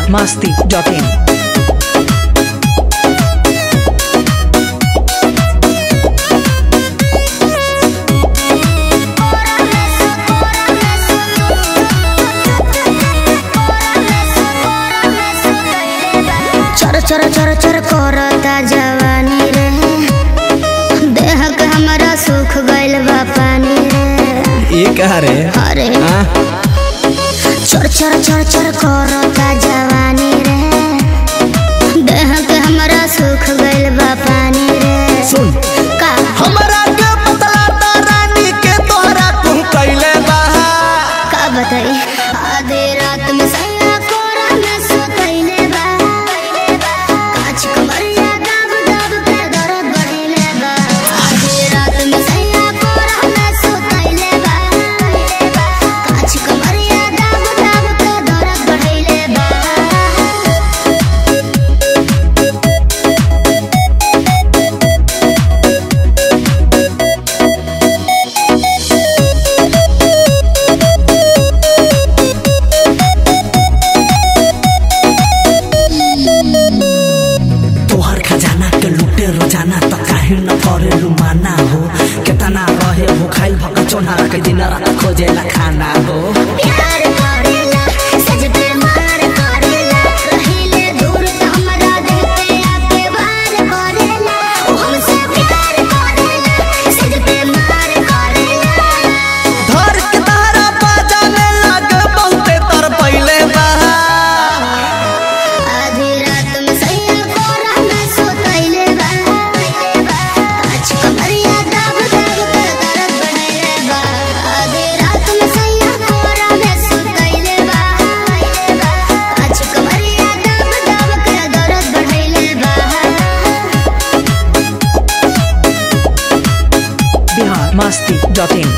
biharmasti.in चर चर चर चर करता जवानी रे देह के हमरा सुख गइल बा पानी रे ये कहा रे अरे हाँ? चर चर चर चर करता जवानी रे देह के हमरा सुख गइल बा पानी रे सुन का हमरा के बतलाता रानी के तोहरा तू कैले बा का बताई आधे रात में सैया कोरा में सुतैले बा काच कमरिया दब दब के दर्द बढ़ैले बा आधे रात में सैया कोरा में सुतैले बा काच कमरिया दब दब के दर्द बढ़ैले बा तोहर खजाना के लूटे रोजाना त काहे न करे लुमाना हो केतना रहे हो खाइल भक चोना के दिन रात खोजेला खाना हो प्यार करेला सज पे मार करेला रहिले दूर त हमरा दिल पे आके वार करेला ओ हमसे प्यार करेला सज पे मार करेला धर के तारा बजाने लगे बहुते तर पहिले बा आधी रात में सैया कोरा में सुतैले बा काच कमरिया दब दब के दर्द बढ़ैले बा आधी रात में सैया कोरा में सुतैले बा काच कमरिया दब दब के दर्द बढ़ैले बा biharmasti.in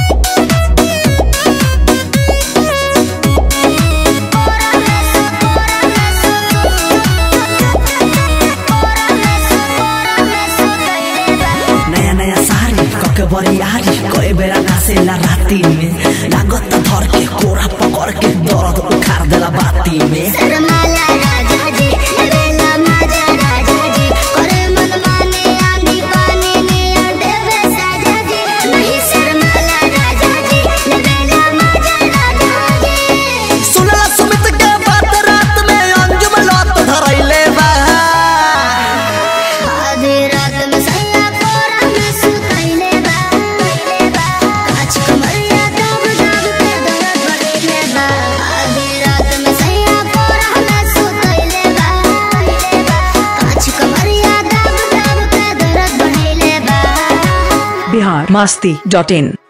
नया नया साड़ी कके बरियारी कए बेरा नासेला राती में लागत धर के कोरा पकड़ के दर्द उखाड़ देला बाती में शर्माला राजा जी लेवेला माजा राजा जी करे मन माने आंधी पानी में देवे साजा जी नहीं शर्माला राजा जी लेवेला माजा राजा जी सुनला सुमित के बात रात में अंजुम लत धरैले बा आधी रात में सैया कोरा में सुतैले बा काच कमरिया दब दब के दर्द बढ़ैले बा आधी रात में सैया कोरा में सुतैले बा काच कमरिया दब दब के दर्द बढ़ैले बा biharmasti.in